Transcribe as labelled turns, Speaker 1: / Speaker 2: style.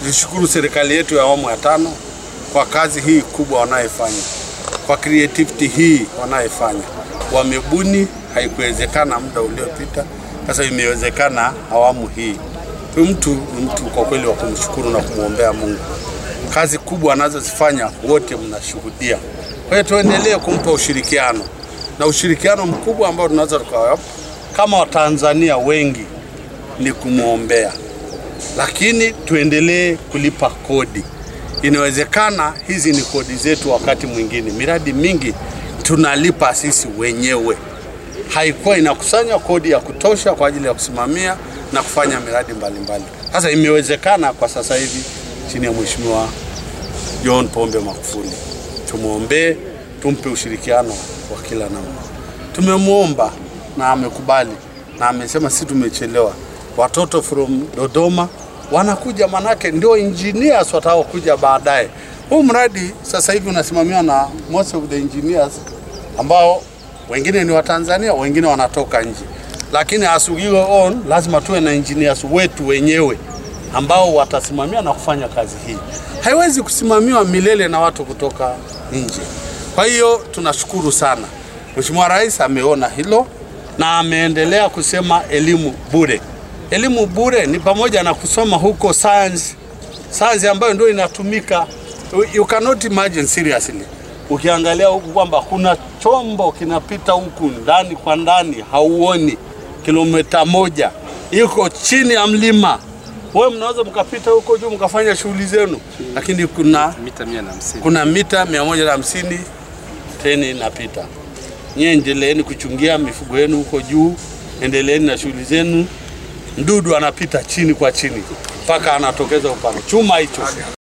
Speaker 1: Nishukuru serikali yetu ya awamu ya tano kwa kazi hii kubwa wanayofanya, kwa creativity hii wanayofanya. Wamebuni, haikuwezekana muda uliopita, sasa imewezekana awamu hii. Huyu mtu ni mtu kwa kweli wa kumshukuru na kumwombea Mungu. Kazi kubwa anazozifanya wote mnashuhudia. Kwa hiyo tuendelee kumpa ushirikiano na ushirikiano mkubwa ambao tunaweza tukawapa kama Watanzania wengi ni kumwombea, lakini tuendelee kulipa kodi. Inawezekana hizi ni kodi zetu, wakati mwingine miradi mingi tunalipa sisi wenyewe, haikuwa inakusanya kodi ya kutosha kwa ajili ya kusimamia na kufanya miradi mbalimbali. Sasa imewezekana kwa sasa hivi chini ya Mheshimiwa John Pombe Magufuli, tumwombee, tumpe ushirikiano wa kila namna. Tumemwomba na amekubali na amesema si tumechelewa, watoto from Dodoma wanakuja, manake ndio engineers wataokuja baadaye. Huu mradi sasa hivi unasimamiwa na most of the engineers ambao wengine ni Watanzania, wengine wanatoka nje, lakini as we go on, lazima tuwe na engineers wetu wenyewe ambao watasimamia na kufanya kazi hii. Haiwezi kusimamiwa milele na watu kutoka nje. Kwa hiyo tunashukuru sana, Mheshimiwa Rais ameona hilo na ameendelea kusema elimu bure. Elimu bure ni pamoja na kusoma huko science, science ambayo ndio inatumika. You cannot imagine seriously, ukiangalia huku kwamba kuna chombo kinapita huku ndani kwa ndani, hauoni kilomita moja, iko chini ya mlima. Wewe mnaweza mkapita huko juu mkafanya shughuli zenu, lakini kuna
Speaker 2: mita mia na hamsini.
Speaker 1: kuna mita mia moja na hamsini treni inapita. Nyie endeleeni kuchungia mifugo yenu huko juu, endeleeni na shughuli zenu. Mdudu anapita chini kwa chini mpaka anatokeza upande chuma hicho.